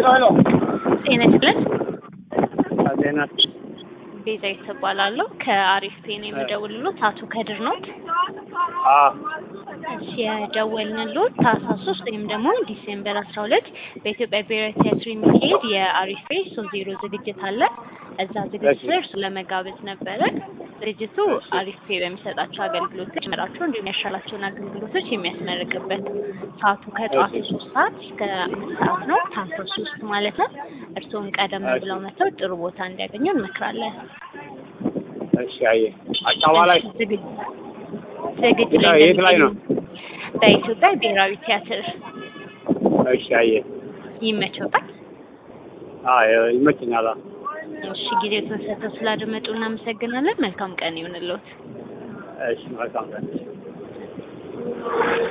ሄሎ ሄሎ ጤና ይስጥልን። ዜና ቤዛዊት እባላለሁ ከአሪፍ ፔን የምደውልሎት አቶ ከድር ኖት። እሺ የደወልንሎት ታህሳስ ሶስት ወይም ደግሞ ዲሴምበር አስራ ሁለት በኢትዮጵያ ብሔራዊ ቲያትር የሚካሄድ የአሪፍ ፔ ሶስት ዜሮ ዝግጅት አለ። እዛ ዝግጅት ላይ እርሱ ለመጋበዝ ነበረ። ድርጅቱ አሪፍ ፔ በሚሰጣቸው አገልግሎቶች መራቸው እንዲሁም ያሻላቸውን አገልግሎቶች የሚያስመርቅበት ሰዓቱ ከጠዋቱ ሶስት ሰዓት እስከ አምስት ሰዓት ነው። ታህሳስ ሶስት ማለት ነው። እርስዎም ቀደም ብለው መጥተው ጥሩ ቦታ እንዲያገኙ እንመክራለን። እሺ አየ አካባ ላይ ዝግጅት ዝግጅት የት ላይ- የት ላይ ነው? በኢትዮጵያ ብሔራዊ ቲያትር እሺ አየ ይመቸውታል። አዎ ይመችኛል። እሺ ጊዜው ተሰጥተው ስላደመጡ እናመሰግናለን። መልካም ቀን ይሁንልዎት። እሺ መልካም ቀን